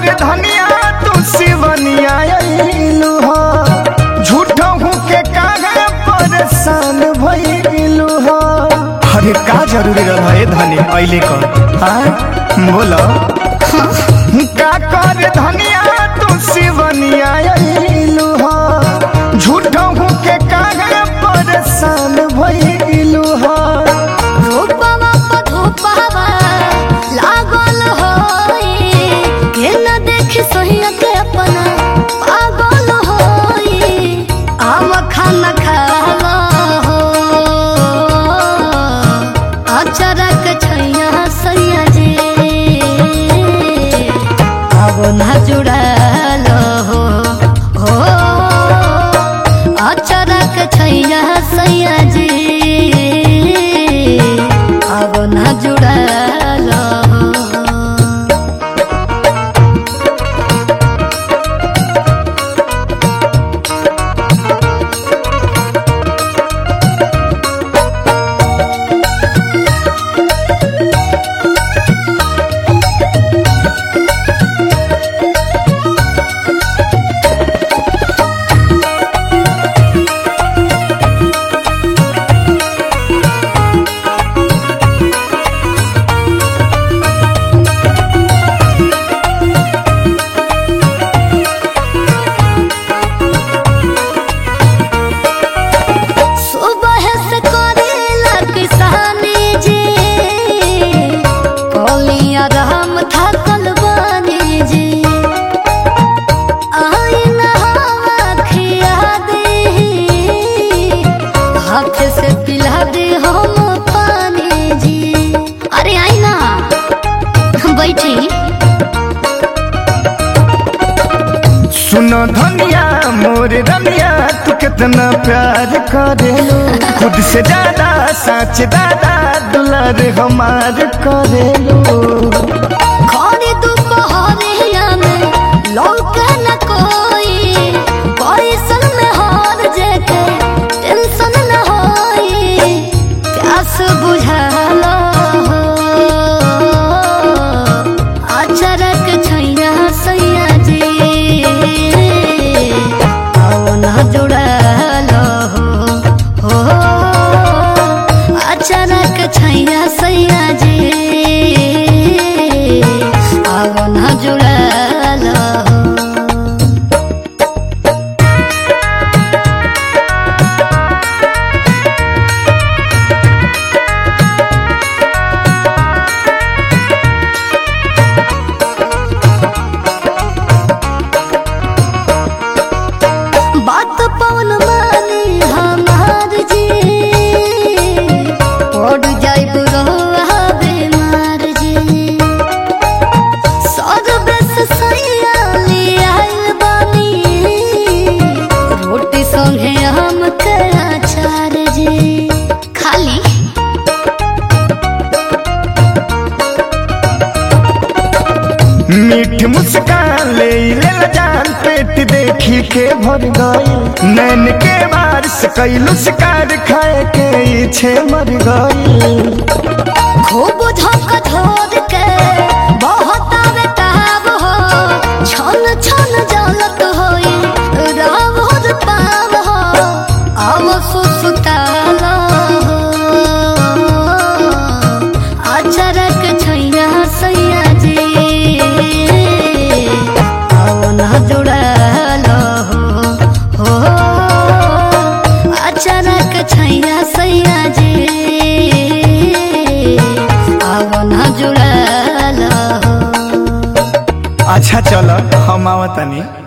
कर धनिया तू शिवनिया अइलू हो झूठो हूँ के काहे परेशान भइलू हो अरे का जरूरी रहा है धनी अइले कर हाँ बोलो का कर धनिया तू शिवनिया अइलू हो झूठो हूँ के काहे परेशान भइलू हो रूपवा प धूपवा लागल होई के न देखी सोहिया के अपना पागल होई आम खाना खावा हो अचरक छैया सैया जे अब न जुड़ल हो हो अचरक छैया सैया जी अब न जुड़ल हो सुबह से करेला किसानी जी कोलिया राम थकल बानी जी आई नहावा खिया दे हाथ से पिला दे हम पानी जी अरे आई ना बैठी सुनो धनिया मोर रनिया तू कितना प्यार करेलू खुद से ज्यादा सच दादा दुलार हमार करेलू खड़ी दोपहरिया में लौके न कोई परिसन में हार जेके टेंशन न होई प्यास बुझाला हो अचरक छैया सैया जी आओ न जुड़ल हो हो अचानक छैया सैया जी अब न जुड़ल हो बात पवन मानी हमार जी पड़ जाई बुरवा बीमार जी सर बेस सैया ले आइल बानी रोटी संगे हम के अचार जी खाली मीठ मुस्कान ले ले ला जान पेट देखी के भर गई नैन के बार से कैलू शिकार खाए के इच्छे मर गई खूब धक धोर के बहुत बेताब हो छन छन जलत होई रावण पाव हो अब सुसुताल हो अचरक छैया सैया जी अब न जुड़ल हो हो अचानक छैया सैया जी अब न जुड़ल हो अच्छा चल हम आवतनी